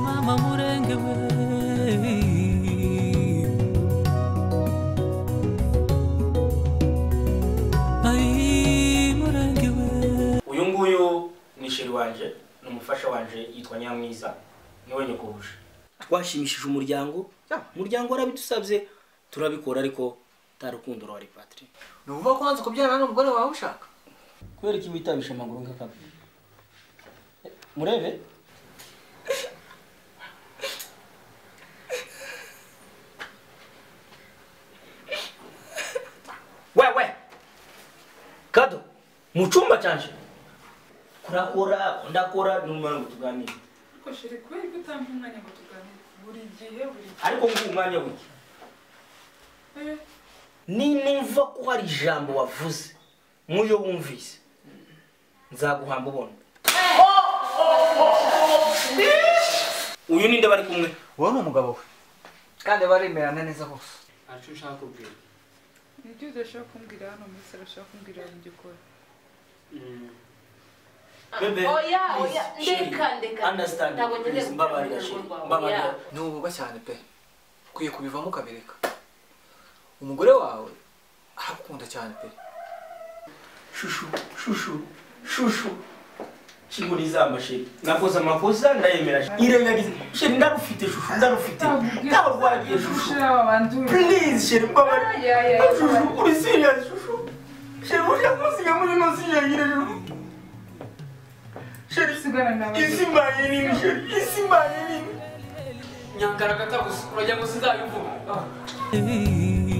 mama murenge we Ai, murenge we uyu nguyu ni sheri wanje ni umufasha wanje yitwa nyamwiza niwe nyakubuje twashimishije umuryango umuryango warabidusabye turabikora ariko tarukundo rwa repatire ni ukuvuga ko wanze kubyarana n'umugore wawe ushaka kubera iki witabisha amaguru nk'akabi Eh, murebe wewe kado mu cyumba cyanje kurakora ndakora n'umwana ngo tuganire Ariko sheri kubera ko utampa umwanya ngo tuganire buri gihe buri gihe ariko nguha umwanya wiki Eh, ninumva ko hari ijambo wavuze nk'uyo wumvise nzaguhamba ubona uyu ninde bari kumwe wowe ni umugabo we kandi baremerana neza bose ni ibyo udashaka kumbwira hano muri salo ushaka kumbwira ngo njye ukora bebe Oya, oya, please, Sherry, ndeka, ndeka. understand Ntabwo ngiye please, gukunda mbabarira urugo Sherry, rwawe, mbabarira oya. ni ububwa cyane pe ukwiye kubivamo ukabireka umugore wawe arakunda cyane pe shushu shushu shushu shingura izamba sheri nakoze amakosa ndayemera sheri. irengagiza sheri ndarufite shushu ndarufite ntabwo rwagiye shushu ushira wabandura please sheri mbabarira Ya, ya, ya, shushu uri serious shushu sheri ushaka kunsiga muri ino si yangire shushu sheri usigana nawe isi mbaye nini sheri isi mbaye nini Hey.